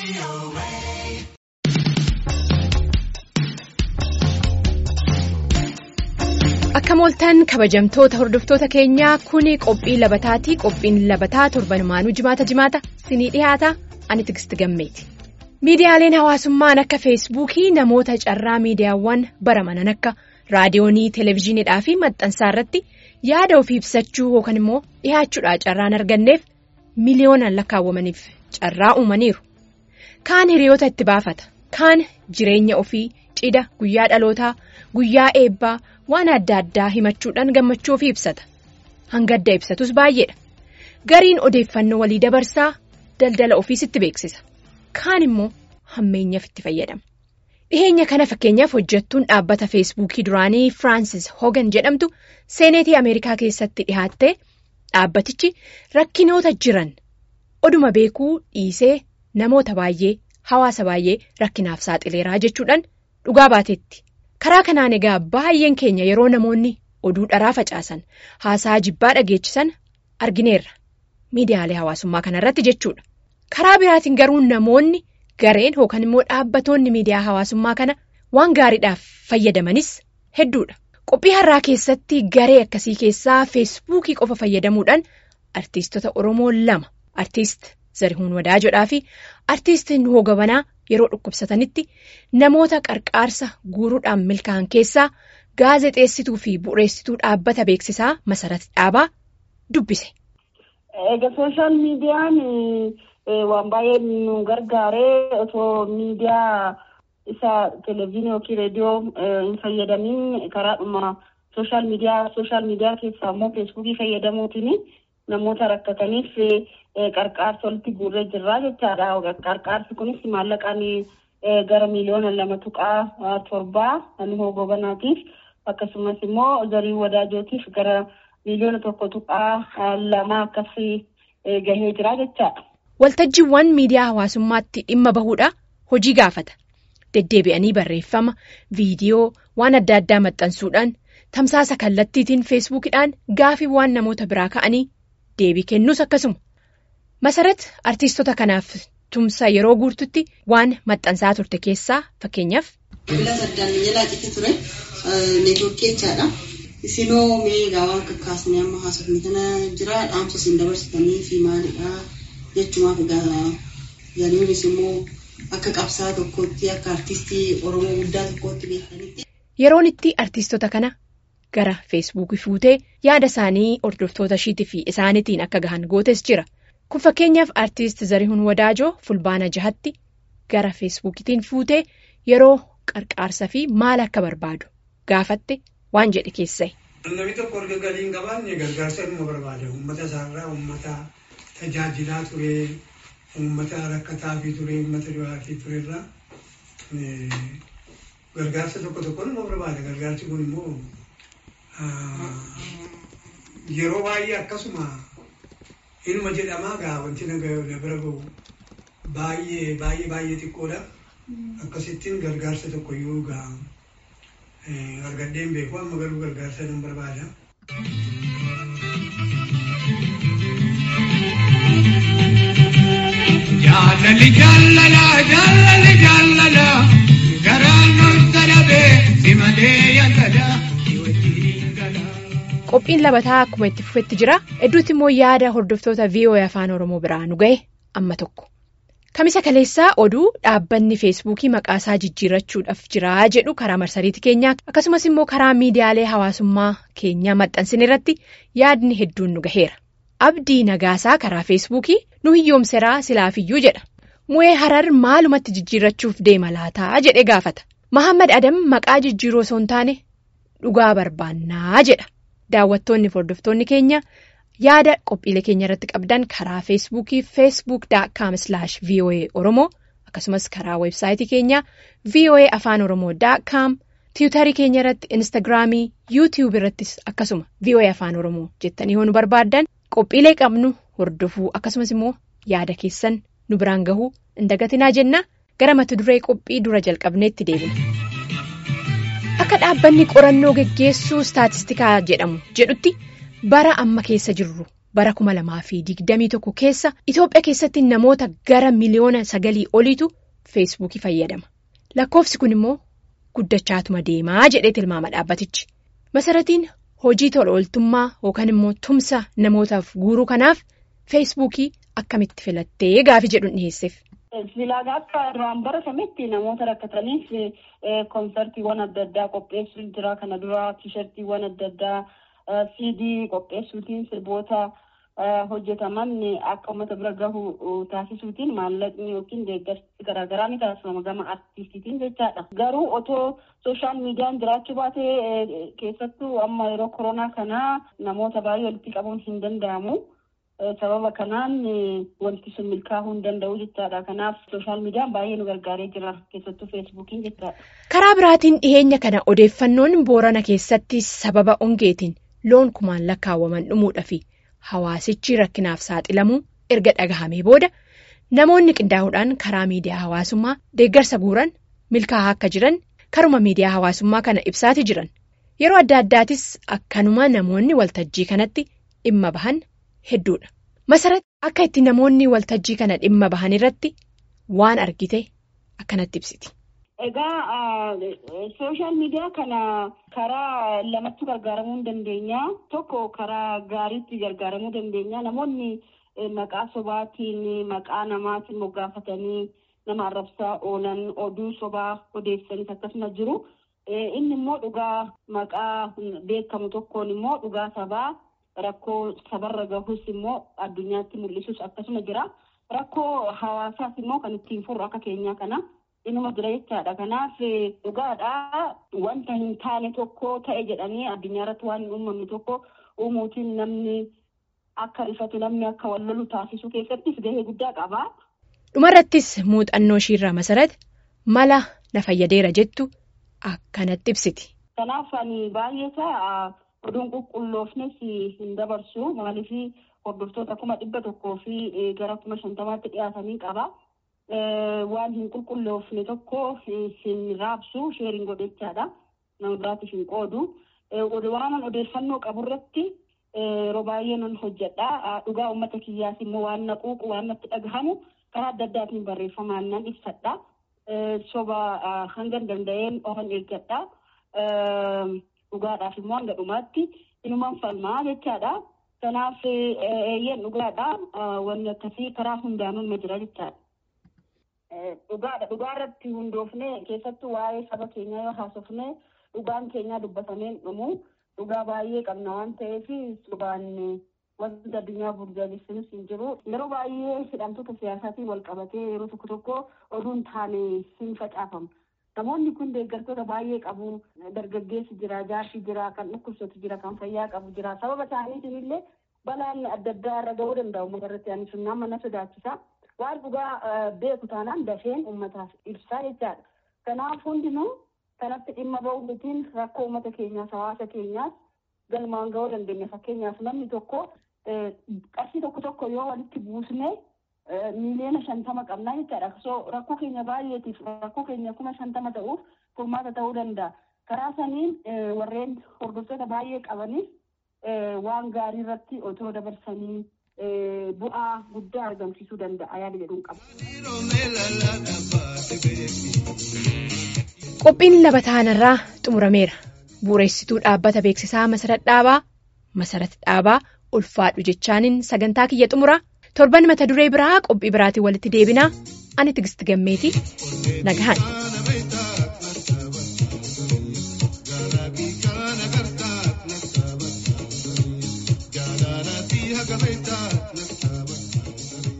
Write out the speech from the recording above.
Akka mooltan kabajamtoota hordoftoota keenyaa kuni qophii labataatii qophiin labataa torbanumaanuu jimaata jimaata sinii dhiyaata ani tigisti gammeeti. Miidiyaaleen hawaasummaan akka feesbuukii namoota carraa miidiyaawwan baramanan akka raadiyoonii televezyiiniidhaa fi maxxansaa irratti yaada ofii ibsachuu yookaan immoo dhihaachuudhaa carraan arganneef miliyoonaan lakkaawwamaniif carraa uumaniiru. Kaan hiriyoota itti baafata. Kaan jireenya ofii cidha guyyaa dhalootaa guyyaa eebbaa waan adda addaa himachuudhaan gammachuu ofii ibsata. Hanga adda ibsatus baay'eedha. Gariin odeeffannoo walii dabarsaa daldala ofiis itti beeksisa. Kaan immoo hammeenyaaf itti fayyadama. Dhiheenya kana fakkeenyaaf hojjettuun dhaabbata feesbuukii duraanii Firaansis Hogan jedhamtu seeneetii Ameerikaa keessatti dhihaattee dhaabbatichi rakkinoota jiran oduma beekuu dhiisee namoota baay'ee hawaasa baay'ee rakkinaaf saaxileeraa jechuudhaan dhugaa baateetti. Karaa kanaan egaa baay'een keenya yeroo namoonni oduu dharaa facaasan haasaa jibbaa dhageechisan argineerra miidiyaalee hawaasummaa kanarratti jechuudha. Karaa biraatiin garuu namoonni gareen yookaan immoo dhaabbatoonni miidiyaa hawaasummaa kana waan gaariidhaaf fayyadamanis hedduudha. Qophii har'aa keessatti garee akkasii keessaa feesbuukii qofa fayyadamuudhaan artiistota Oromoo lama artiist Zarihuun Wadaajoodhaa fi artiist Nuhoo Gabanaa yeroo dhukkubsatanitti namoota qarqaarsa guuruudhaan milkaa'an keessaa gaazexeessituu fi bu'uureessituu dhaabbata beeksisaa Masarat Dhaabaa dubbise. Egaa sooshaal miidiyaan waan baay'ee nu gargaaree osoo miidiyaa isa televezyiinii yookiin reediyoo hin fayyadamiin karaadhuma sooshaal miidiyaa sooshaal miidiyaa keessaa immoo feesbuukii fayyadamuutiin namoota rakkataniif qarqaarsa walitti guurree jirraa jechaadha. Qarqaarsi kunis maallaqaan gara miliyoona lama tuqaa torbaa Nuhoo Gabanaatiif akkasumas immoo zarii wadaajotiif gara miliyoona tokko tuqaa lama akkasii gahee jira jechaadha. Waltajjiiwwan miidiyaa hawaasummaatti dhimma bahuudha hojii gaafata. Deddeebi'anii barreeffama, viidiyoo, waan adda addaa maxxansuudhaan tamsaasa kallattiitiin feesbuukidhaan gaafiiwwan namoota biraa ka'anii deebii kennuus akkasuma. Masarat artiistota kanaaf tumsa yeroo guututti waan maxxansaa turte keessaa fakkeenyaaf. Bilbila saddaan jalaa cite ture neetwoorkii jechaadha. Isinoo miidhaa waan kakkaasanii amma haasofni kana jira dhaamsa isin dabarsitanii fi maalidhaa jechumaaf egaa yaaduunis immoo akka qabsaa tokkootti akka artistii Oromoo guddaa tokkootti beekanitti. Yeroon itti artiistota kana gara feesbuukii fuutee yaada isaanii hordoftoota ishiitii fi isaaniitiin akka gahan gootes jira. Kun fakkeenyaaf artiist Zarihuun Wadaajoo fulbaana jahatti gara feesbuukiitiin fuutee yeroo qarqaarsa fi maal akka barbaadu gaafatte waan jedhe keessa'e. Namni tokko erga galii hin qabaanne gargaarsa inni barbaada. Uummata isaarraa uummata tajaajilaa ture, uummata rakkataa fi ture, uummata du'aatii turerraa gargaarsa tokko tokko nama barbaada. Gargaarsi kun immoo yeroo baay'ee akkasuma ilma jedhamaa gaa wanti na bira gahu baay'ee baay'ee baay'ee xiqqoodha. Akkasittiin gargaarsa tokko yoo gaa argadheen beeku amma garuu gargaarsa nan barbaada. Jaallalli jaalala jaallalli jaalala garaan nutti dhabee si malee yakkada. Qophiin labataa akkuma itti fufetti jira. Hedduutti immoo yaada hordoftoota VOA afaan Oromoo biraa nu gahe amma tokko. Kamisa kaleessaa oduu dhaabbanni feesbuukii maqaasaa jijjiirrachuudhaaf jira jedhu karaa marsariitii keenyaa akkasumas immoo karaa miidiyaalee hawaasummaa keenyaa maxxansin irratti yaadni hedduun nu gaheera. Abdii Nagaasaa karaa feesbuukii nu hiyyoomseraa silaafiyyuu jedha. Mu'ee harar maalumatti jijjiirrachuuf deema laataa jedhee gaafata. Mahammad Adam maqaa jijjiiroo osoo hin taane dhugaa barbaannaa jedha. Daawwattoonni fi hordoftoonni keenya yaada qophiilee keenya irratti qabdan karaa feesbuukii feesbuuk.com voa oromoo akkasumas karaa weebsaayitii keenya voa afaan oromoo.com tiwutarii keenya irratti instaagiraamii yuutiyuub irrattis akkasuma voa afaan oromoo jettanii yoo nu barbaaddan qophiilee qabnu hordofuu akkasumas immoo yaada keessan nu biraan gahuu hin dagatinaa jenna gara mata duree qophii dura jalqabneetti deebina. Akka dhaabbanni qorannoo geggeessuu istaatistikaa jedhamu jedhutti bara amma keessa jirru bara kuma lamaa fi digdamii tokko keessa Itoophiyaa keessatti namoota gara miliyoona sagalii oliitu feesbuukii fayyadama. Lakkoofsi kun immoo guddachaatuma deemaa jedhee tilmaama dhaabbatichi. Masaratiin hojii tola ooltummaa yookaan immoo tumsa namootaaf guuruu kanaaf feesbuukii akkamitti filattee gaafi jedhuun dhiyeesseef. Filaagaa akka duraan baratametti namoota rakkataniif koonsartiiwwan adda addaa qopheessuu jira. Kana dura tiishartiiwwan adda addaa siidii qopheessuutiin sirboota hojjetaman akka uummata bira gahu taasisuutiin maallaqni yookiin deeggarsi garaagaraa ni taasifama gama artistiitiin jechaadha. Garuu otoo sooshaal miidiyaan jiraachuu baatee keessattuu amma yeroo koronaa kanaa namoota baay'ee walitti qabuun hin danda'amu. sababa kanaan wanti sun milkaa'uu hin danda'u jechaadha. Kanaaf sooshaal miidiyaan baay'ee nu gargaaree jira keessattuu feesbuukiin jechaadha. Karaa biraatiin dhiheenya kana odeeffannoon boorana keessatti sababa hongeetiin loon kumaan lakkaawwaman dhumuudha fi hawaasichi rakkinaaf saaxilamuu erga dhagahamee booda namoonni qindaa'uudhaan karaa miidiyaa hawaasummaa deeggarsa guuran milkaa'aa akka jiran karuma miidiyaa hawaasummaa kana ibsaati jiran yeroo adda addaatis akkanuma namoonni waltajjii kanatti dhimma bahan. Hedduudha. Masaratti akka itti namoonni waltajjii kana dhimma bahan irratti waan argite akkanatti ibsiti. Egaa sooshaal miidiyaa kana karaa lamatti gargaaramuu ni dandeenya. Tokko karaa gaariitti gargaaramuu dandeenya. Namoonni maqaa sobaatiin maqaa namaatiin moggaafatanii nama arrabsaa oolan oduu sobaa odeessanis akkasuma jiru. Inni immoo dhugaa maqaa beekamu tokkoon immoo dhugaa sabaa. Rakkoo sabarra gahus immoo addunyaatti mul'isus akkasuma jira. Rakkoo hawaasaas immoo kan ittiin furru akka keenyaa kana inuma jira jechaadha. Kanaaf dhugaadhaa wanta hin taane tokko ta'e jedhanii addunyaa irratti waan hin uumamne tokko uumuutiin namni akka rifatu namni akka wal lolu taasisuu keessattis gahee guddaa qaba. Dhumarrattis muuxannoo ishiirraa masarate mala na fayyadeera jettu akkanatti ibsiti. Kanaaf ani baay'ee isaa. Oduun qulqulloofnes hin dabarsu maaliif hordoftoota kuma dhibba tokkoo fi gara kuma shantamaatti dhiyaatanii qaba. Waan hin qulqulloofne tokko hin raabsu sheeriin godhechaadha. Nama biraatiif hin qoodu. Waan odeeffannoo qaburratti yeroo baay'ee nan hojjedha. Dhugaa uummata kiyyaas immoo waan na quuqu waan natti dhagahamu karaa adda addaatiin barreeffamaan nan ibsadha. Soba hanga danda'een ofan eeggadha. Dhugaadhaaf immoo hanga dhumaatti inumaan falmaa jechaadha. Kanaaf eeyyeen dhugaadha. Wanni akkasii karaa hundaanuu ma jira jechaadha. Dhugaadha. Dhugaa irratti hundoofne keessattuu waa'ee saba keenyaa yoo haasofne dhugaan keenyaa dubbatamee dhumu dhugaa baay'ee qabna waan ta'eef sobaan wanti addunyaa burjaajessinus hin jiru. Yeroo baay'ee hidhamtoota siyaasaatiin wal qabatee yeroo tokko tokko oduun taane hin facaafamu. Namoonni kun deeggartoota baay'ee qabu. Dargaggeessi jira, jaarsi jira, kan dhukkubsatu jira, kan fayyaa qabu jira. Sababa isaaniitiin illee balaan adda addaa irra gahuu danda'u uummata irratti ani sun nama na sodaachisa. Waan dhugaa beeku taanaan dafeen uummataaf ibsaa jechaadha. Kanaaf hundinuu kanatti dhimma ba'uutiin rakkoo uummata keenyaas hawaasa keenyaas galmaan gahuu dandeenya. Fakkeenyaaf namni tokko qarshii tokko tokko yoo walitti buusne miiliyoona shantama qabnaa jechaadha. So rakkoo keenya baay'eetiif rakkoo keenya kuma shantama ta'uuf furmaata ta'uu danda'a. Karaa saniin warreen hordoftoota baay'ee qabaniif waan gaarii irratti otoo dabarsanii bu'aa guddaa argamsiisuu danda'a yaada jedhuun qaba. Qophiin laba taanarraa xumurameera. Bu'uureessituu dhaabbata beeksisaa Masarat Dhaabaa Masarat Dhaabaa ulfaadhu jechaaniin sagantaa kiyya xumuraa. torban mata duree biraa qophii biraatiin walitti deebinaa ani tigisti gammeeti nagahan. Jaalala fi haga beektaa.